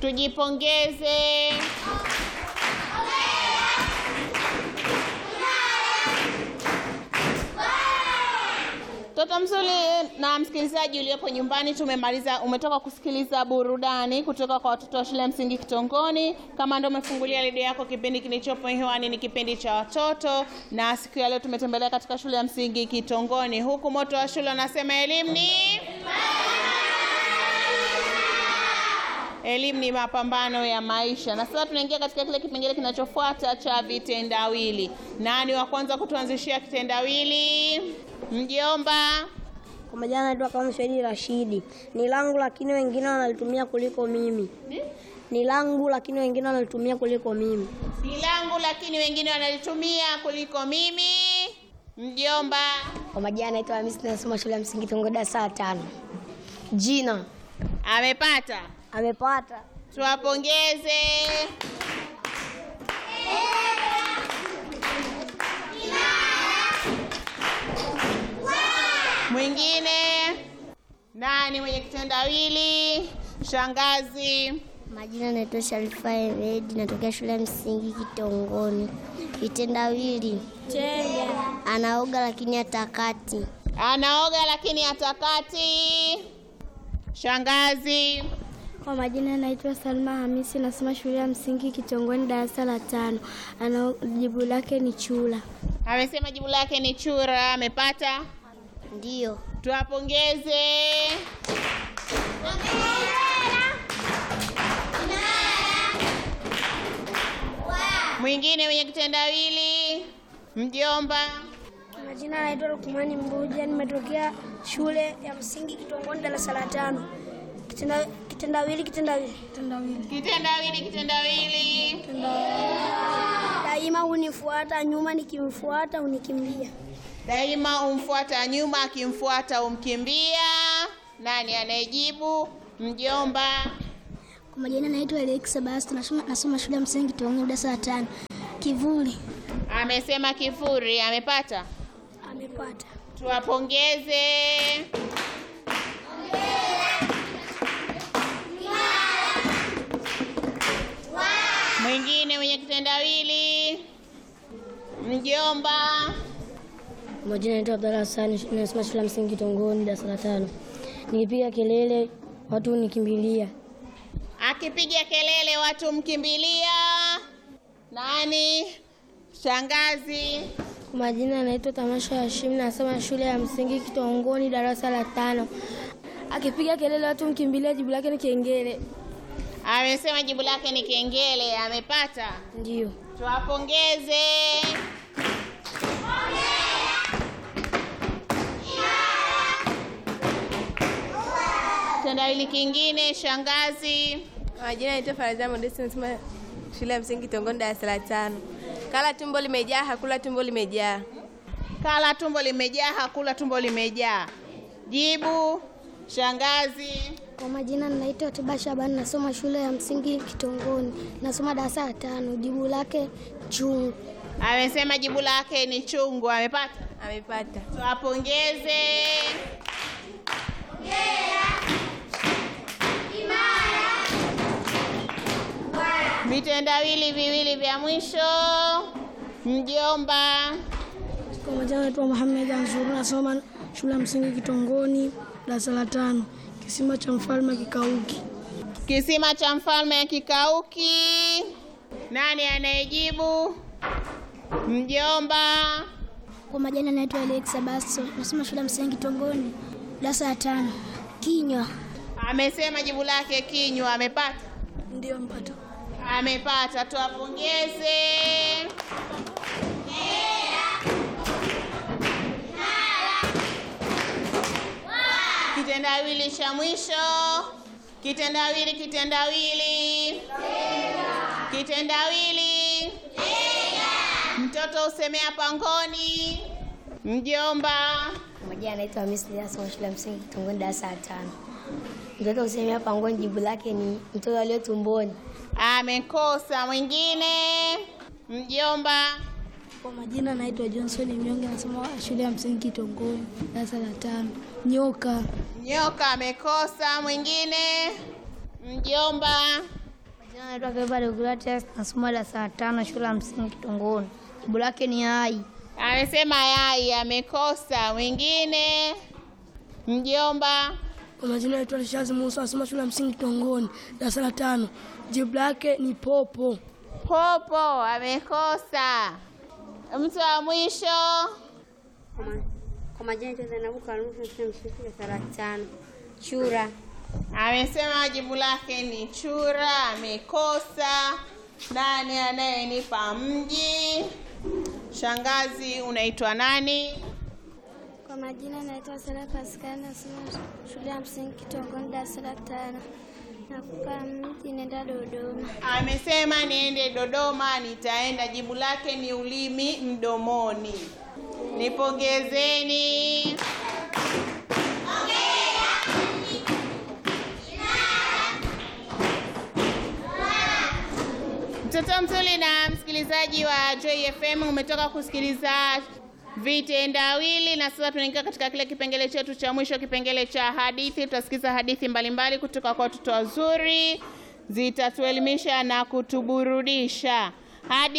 Tujipongeze. Mtoto mzuri na msikilizaji uliopo nyumbani, tumemaliza, umetoka kusikiliza burudani kutoka kwa watoto wa shule ya msingi Kitongoni. Kama ndio umefungulia redio yako, kipindi kilichopo hewani ni kipindi cha watoto, na siku ya leo tumetembelea katika shule ya msingi Kitongoni, huku moto wa shule unasema elimu ni elimu ni mapambano ya maisha. Na sasa tunaingia katika kile kipengele kinachofuata cha vitendawili. Nani wa kwanza kutuanzishia kitendawili? Mjomba. Kwa majina naitwa kama Swedi Rashidi. Ni langu lakini wengine wanalitumia kuliko mimi. Ni langu lakini wengine wanalitumia kuliko mimi. Ni langu lakini wengine wanalitumia kuliko mimi. Mjomba. Kwa majina naitwa Hamisi nasoma shule ya msingi Tongo darasa la tano. Jina Amepata. amepata. Tuwapongeze. Mwingine nani mwenye kitendawili? Shangazi. Majina naitwa Sharifa Emedi, natokea shule ya msingi Kitongoni. Kitendawili anaoga lakini atakati. Anaoga lakini atakati. Shangazi. Kwa majina naitwa Salma Hamisi, nasoma shule ya msingi Kitongoni, darasa la tano. Ana jibu lake ni chula. Amesema jibu lake ni chura. Amepata. Ndiyo. Tuwapongeze. Mwingine mwenye kitendawili? Mjomba. Majina naitwa Lukumani Mbuja, nimetokea shule ya msingi Kitongoni darasa la tano. Kitenda- Kitendawili, kitendawili, kitendawili. Kitendawili, kitendawili. Daima hunifuata nyuma, nikimfuata hunikimbia. Daima umfuata nyuma, akimfuata umkimbia. Nani anayejibu? Mjomba. Kwa majina naitwa Alexa Basti, nasoma, nasoma shule ya msingi Kitongoni, darasa la tano. Kivuli. Amesema kifuri. Amepata. Amepata. Tuwapongeze. Mwingine mwenye kitendawili? Mjomba. Majina naitwa Abdalla Hassan, nasoma shule ya msingi Kitongoni darasa la tano. Nikipiga kelele watu hunikimbilia. Akipiga kelele watu mkimbilia. Nani? Shangazi. Kwa majina anaitwa Tamasha Hashim, nasoma shule ya msingi Kitongoni darasa la tano. Akipiga kelele watu mkimbilia, jibu lake ni kengele. Amesema jibu lake ni kengele. Amepata. Ndio. Tuwapongeze. Kitendawili kingine, shangazi. Majina naitwa Farazia Modesti, nasoma shule ya msingi Kitongoni darasa la tano. Kala tumbo limejaa, hakula tumbo limejaa. Kala tumbo limejaa, hakula tumbo limejaa. Jibu, shangazi. Kwa majina naitwa Tuba Shabani, nasoma shule ya msingi Kitongoni, nasoma darasa la tano. Jibu lake chungu. Amesema jibu lake ni chungu. Amepata. Amepata. Tuwapongeze. Vitendawili viwili vya mwisho. Mjomba. Kwa majina naitwa Muhammad Ansur, nasoma shule ya msingi Kitongoni darasa la tano. Kisima cha mfalme kikauki. Kisima cha mfalme kikauki. Nani anayejibu? Mjomba. Kwa majina naitwa Alexa Basto, nasoma shule ya msingi Kitongoni, darasa la tano. Kinywa. Amesema jibu lake kinywa. Amepata. Ndio mpata. Amepata. Tuwapongeze. Kitendawili cha mwisho. Kitendawili, kitendawili. Kitendawili. Mtoto usemea pangoni. Mjomba. Kwa majina anaitwa Hamisi, nasoma shule ya msingi Kitongoni darasa la tano. Mtoto usemea pangoni, jibu lake ni mtoto aliye tumboni. Amekosa. Mwingine. Mjomba. Kwa majina naitwa Johnson Mnyonge, nasoma shule ya msingi Kitongoni darasa la tano. Nyoka. Nyoka amekosa. Mwingine. Mjomba. Jina naitwa Keva Deogratias, nasoma darasa la tano shule ya msingi Kitongoni. Jibu lake ni hai. Amesema yai, amekosa. Mwingine mjomba. Kwa majina naitwa Rishazi Musa, nasoma shule ya msingi Kitongoni, darasa la tano. Jibu lake ni popo. Popo amekosa. Mtu wa mwisho Kwa majina naitwa Zainabu Karumu, shule ya msingi darasa la tano. Chura. amesema jibu lake ni chura, amekosa. Nani anayenipa mji? Shangazi, unaitwa nani? Kwa majina naitwa Sara Paskali, nasoma shule ya msingi Kitongoni, darasa la tano. Nakupa mji, nenda Dodoma. Amesema niende Dodoma, nitaenda. Jibu lake ni ulimi mdomoni. Nipongezeni. Mtoto mzuri na msikilizaji wa Joy FM, umetoka kusikiliza vitendawili na sasa tunaingia katika kile kipengele chetu cha mwisho, kipengele cha hadithi. Tutasikiza hadithi mbalimbali kutoka kwa watoto wazuri, zitatuelimisha na kutuburudisha hadi